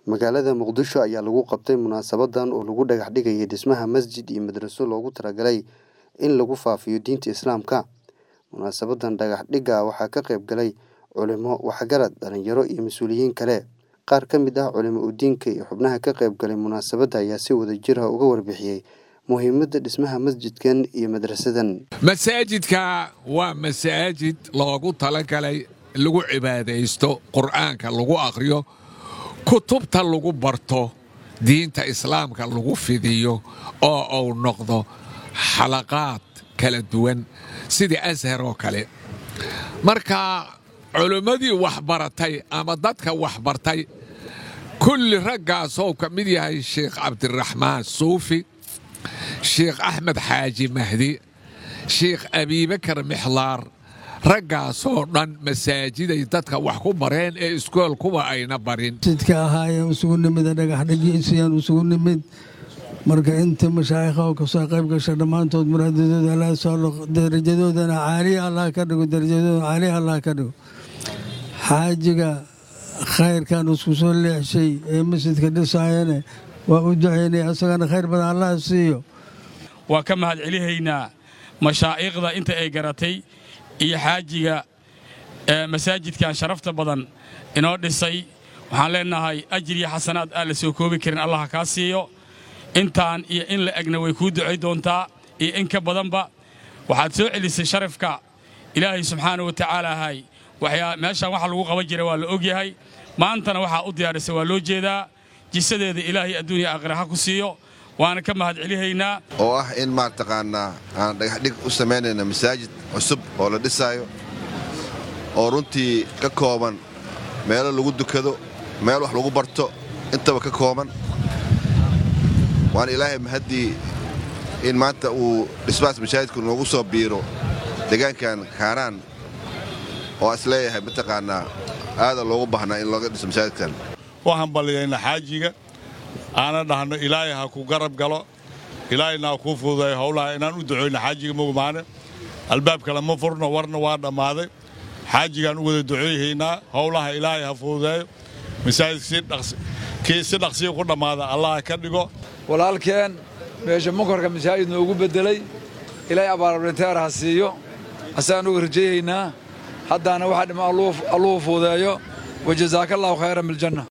magaalada muqdisho ayaa lagu qabtay munaasabadan oo lagu dhagax dhigayay dhismaha masjid iyo madraso loogu talagalay in lagu faafiyo diinta islaamka munaasabadan dhagax dhigga waxaa ka qayb galay culimo waxgarad dhalinyaro iyo mas-uuliyiin kale qaar ka mid ah culimo udiinka iyo xubnaha ka qayb galay munaasabadda ayaa si wadajir ah uga warbixiyey muhiimadda dhismaha masjidkan iyo madrasadan masaajidka waa masaajid loogu talagalay lagu cibaadaysto qur'aanka lagu akhriyo kutubta lagu barto diinta islaamka lagu fidiyo oo uu noqdo xalaqaad kala duwan sidii ashar oo kale marka culimmadii waxbaratay ama dadka waxbartay kulli raggaasoo ka mid yahay sheikh cabdiraxmaan suufi sheikh axmed xaaji mahdi sheikh abiibakar mixlaar raggaasoo dhan masaajiday dadka wax ku bareen ee iskool kuwa ayna barin masjidka ahaayeen isugu nimid dhagaxdhigiisayaan isugu nimid marka inta mashaayikha oo kasoo qayb gasha dhammaantood muraadadooda allah soo darajadoodana caaliya allah ka dhigo darajadoodana caaliya allah ka dhigo xaajiga khayrkan isku soo leexshay ee masjidka dhisaayane waa u ducaynay asagana khayr badan allah siiyo waa ka mahad celihaynaa mashaa'iikhda inta ay garatay iyo xaajiga masaajidkan sharafta badan inoo dhisay waxaan leennahay ajir iyo xasanaad aan la soo koobi karin allah kaa siiyo intaan iyo in la egna way kuu ducay doontaa iyo in ka badanba waxaad soo celisay sharafka ilaahay subxaana wa tacaalahay meeshaan waxa lagu qaban jira waa la ogyahay maantana waxaa u diyaarisay waa loo jeedaa jisadeeda ilaahay adduuniya aakhira ha ku siiyo waana ka mahad celihaynaa oo ah in maataqaanaa aan dhagaxdhig u samaynayna masaajid cusub oo la dhisaayo oo runtii ka kooban meelo lagu dukado meel wax lagu barto intaba ka kooban waana ilaahay mahaddii in maanta uu dhismahaas masaajidku noogu soo biiro deegaankan kaaraan oo is leeyahay mataqaanaa aada loogu baahnaa in looga dhiso masaajidkan waxaan balliyayna xaajiga aana dhahno ilaahay ha ku garab galo ilaahayna ha kuu fududeeyo howlaha inaan u ducoyno xaajiga mogmaane albaab kale ma furno warna waa dhammaaday xaajigaan u wada ducooyhaynaa howlaha ilaahay ha fududeeyo masaajidkii si dhaqsiya ku dhammaada allah ka dhigo walaalkeen meesha munkarka masaajid noogu beddelay ilaahay abaarabrinteer ha siiyo asagaan uga rajayhaynaa haddaana waxaa dhima alluhu fuudeeyo wajazaaka allahu khayran biljanna